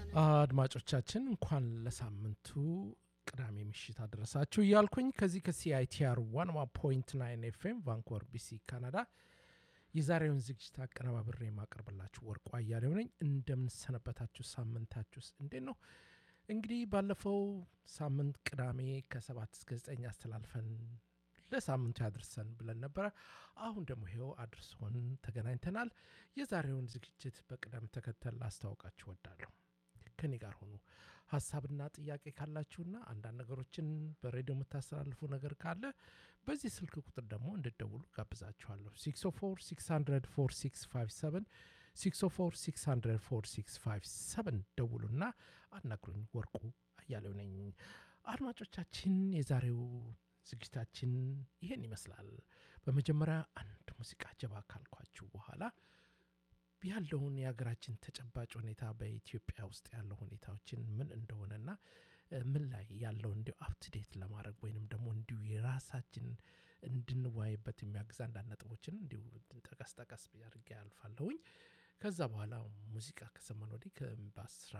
አድማጮቻችን እንኳን ለሳምንቱ ቅዳሜ ምሽት አደረሳችሁ እያልኩኝ ከዚህ ከሲአይቲአር ዋን ፖይንት ናይን ኤፍኤም ቫንኮቨር ቢሲ ካናዳ የዛሬውን ዝግጅት አቀነባብሬ የማቀርብላችሁ ወርቁ አያሌው ነኝ። እንደምንሰነበታችሁ፣ ሳምንታችሁስ እንዴት ነው? እንግዲህ ባለፈው ሳምንት ቅዳሜ ከሰባት እስከ ዘጠኝ አስተላልፈን ለሳምንቱ ያድርሰን ብለን ነበረ። አሁን ደግሞ ይኸው አድርሶን ተገናኝተናል። የዛሬውን ዝግጅት በቅደም ተከተል ላስታውቃችሁ ወዳለሁ። ከኔ ጋር ሆኑ። ሀሳብና ጥያቄ ካላችሁና አንዳንድ ነገሮችን በሬዲዮ የምታስተላልፉ ነገር ካለ በዚህ ስልክ ቁጥር ደግሞ እንድደውሉ ጋብዛችኋለሁ። 604 600 4657 604 600 4657 ደውሉና አናግሩኝ። ወርቁ አያሌው ነኝ። አድማጮቻችን የዛሬው ዝግጅታችን ይሄን ይመስላል። በመጀመሪያ አንድ ሙዚቃ ጀባ ካልኳችሁ በኋላ ያለውን የሀገራችን ተጨባጭ ሁኔታ በኢትዮጵያ ውስጥ ያለው ሁኔታዎችን ምን እንደሆነና ምን ላይ ያለው እንዲሁ አፕትዴት ለማድረግ ወይንም ደግሞ እንዲሁ የራሳችን እንድንወያይበት የሚያግዝ አንዳንድ ነጥቦችን እንዲሁ ጠቀስ ጠቀስ አድርጌ ያልፋለሁኝ። ከዛ በኋላ ሙዚቃ ከሰማን ወዲህ በአስራ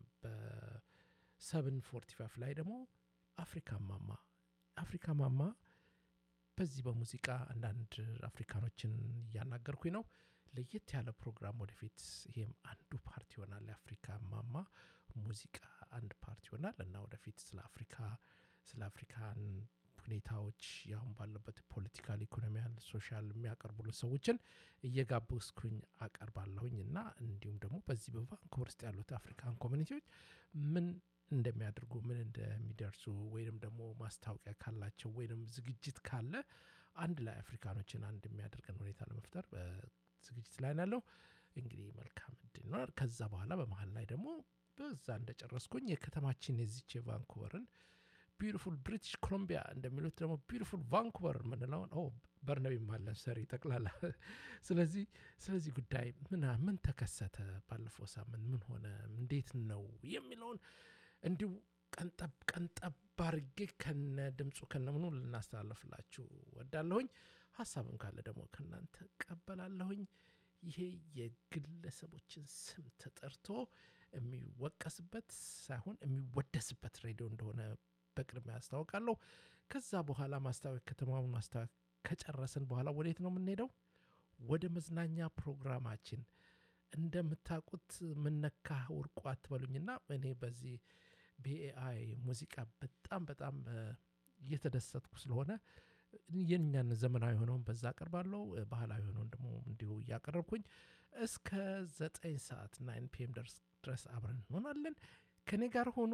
በሰብን ፎርቲ ፋይቭ ላይ ደግሞ አፍሪካ ማማ አፍሪካ ማማ በዚህ በሙዚቃ አንዳንድ አፍሪካኖችን እያናገርኩኝ ነው። ለየት ያለ ፕሮግራም ወደፊት ይሄም አንዱ ፓርቲ ይሆናል። የአፍሪካ ማማ ሙዚቃ አንድ ፓርቲ ይሆናል እና ወደፊት ስለ አፍሪካ ስለ አፍሪካን ሁኔታዎች ያሁን ባለበት ፖለቲካል፣ ኢኮኖሚያል፣ ሶሻል የሚያቀርቡልን ሰዎችን እየጋበዝኩኝ አቀርባለሁኝ እና እንዲሁም ደግሞ በዚህ በቫንኩቨር ውስጥ ያሉት አፍሪካን ኮሚኒቲዎች ምን እንደሚያደርጉ ምን እንደሚደርሱ ወይንም ደግሞ ማስታወቂያ ካላቸው ወይንም ዝግጅት ካለ አንድ ላይ አፍሪካኖችን አንድ የሚያደርገን ሁኔታ ለመፍጠር ዝግጅት ላይ ያለው እንግዲህ መልካም እድል ነው። ከዛ በኋላ በመሀል ላይ ደግሞ በዛ እንደጨረስኩኝ የከተማችን የዚች የቫንኩቨርን ቢዩቲፉል ብሪቲሽ ኮሎምቢያ እንደሚሉት ደግሞ ቢዩቲፉል ቫንኩቨር የምንለውን በርነቢ ማለን ሰሪ ጠቅላላ። ስለዚህ ስለዚህ ጉዳይ ምን ምን ተከሰተ ባለፈው ሳምንት ምን ሆነ እንዴት ነው የሚለውን እንዲሁ ቀንጠብ ቀንጠብ አድርጌ ከነ ድምፁ ከነምኑ ልናስተላለፍላችሁ ወዳለሁኝ። ሀሳብም ካለ ደግሞ ከእናንተ ቀበላለሁኝ። ይሄ የግለሰቦችን ስም ተጠርቶ የሚወቀስበት ሳይሆን የሚወደስበት ሬዲዮ እንደሆነ በቅድሚያ ያስታውቃለሁ። ከዛ በኋላ ማስታወቅ ከተማውን ማስታወቅ ከጨረስን በኋላ ወዴት ነው የምንሄደው? ወደ መዝናኛ ፕሮግራማችን። እንደምታውቁት ምነካ ወርቁ አትበሉኝና እኔ በዚህ በኤአይ ሙዚቃ በጣም በጣም እየተደሰትኩ ስለሆነ የኛን ዘመናዊ የሆነውን በዛ አቀርባለሁ፣ ባህላዊ የሆነውን ደግሞ እንዲሁ እያቀረብኩኝ እስከ ዘጠኝ ሰዓት ናይን ፒኤም ድረስ አብረን እንሆናለን። ከእኔ ጋር ሆኖ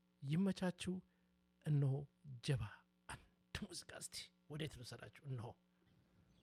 ይመቻችሁ። እነሆ ጀባ አንድ ሙዚቃ እስቲ ወዴት ልውሰዳችሁ? እነሆ